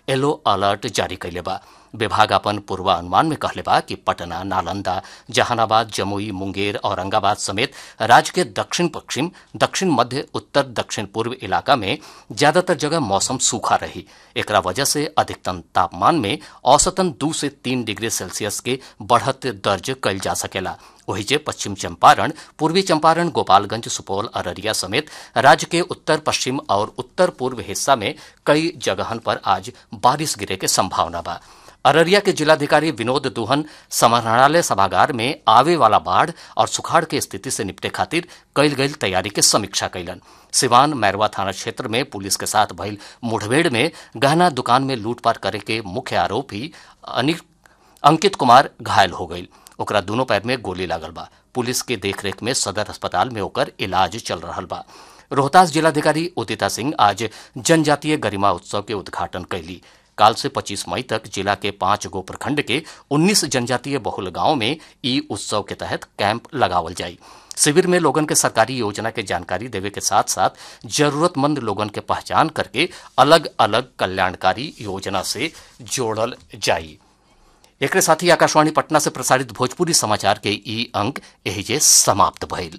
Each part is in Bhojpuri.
येलो अलर्ट जारी कैले बा विभाग अपन पूर्वानुमान में कहले बा कि पटना नालंदा जहानाबाद जमुई मुंगेर औरंगाबाद समेत राज्य के दक्षिण पश्चिम दक्षिण मध्य उत्तर दक्षिण पूर्व इलाका में ज्यादातर जगह मौसम सूखा रही एकरा वजह से अधिकतम तापमान में औसतन दू से तीन डिग्री सेल्सियस के बढ़त दर्ज कल जा सकेला वही जे पश्चिम चंपारण पूर्वी चंपारण गोपालगंज सुपौल अररिया समेत राज्य के उत्तर पश्चिम और उत्तर पूर्व हिस्सा में कई जगहन पर आज बारिश गिरे के संभावना बा अररिया के जिलाधिकारी विनोद दुहन समाहरणालय सभागार में आवे वाला बाढ़ और सुखाड़ के स्थिति से निपटे खातिर कईल गईल तैयारी के समीक्षा कैलन सिवान मैरवा थाना क्षेत्र में पुलिस के साथ भइल मुठभेड़ में गहना दुकान में लूटपाट करे के मुख्य आरोपी अनिल अंकित कुमार घायल हो गईल ओकरा दोनों पैर में गोली लागल बा पुलिस के देखरेख में सदर अस्पताल में ओकर इलाज चल रहा बा रोहतास जिलाधिकारी उदिता सिंह आज जनजातीय गरिमा उत्सव के उद्घाटन कैली काल से 25 मई तक जिला के पांच गो प्रखंड के 19 जनजातीय बहुल गांव में ई उत्सव के तहत कैंप लगावल जाई शिविर में लोगन के सरकारी योजना के जानकारी देवे के साथ साथ जरूरतमंद लोगन के पहचान करके अलग अलग कल्याणकारी योजना से जोड़ल जाई एक साथ ही आकाशवाणी पटना से प्रसारित भोजपुरी समाचार के ई अंक एहिजे समाप्त भइल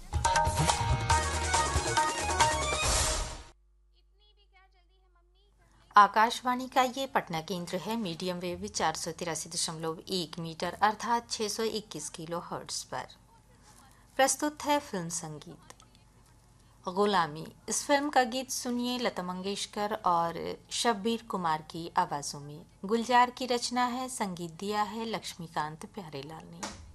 आकाशवाणी का ये पटना केंद्र है मीडियम वेव चार सौ तिरासी दशमलव एक मीटर अर्थात छः सौ इक्कीस किलो हर्ट्स पर प्रस्तुत है फिल्म संगीत गुलामी इस फिल्म का गीत सुनिए लता मंगेशकर और शब्बीर कुमार की आवाज़ों में गुलजार की रचना है संगीत दिया है लक्ष्मीकांत प्यारेलाल ने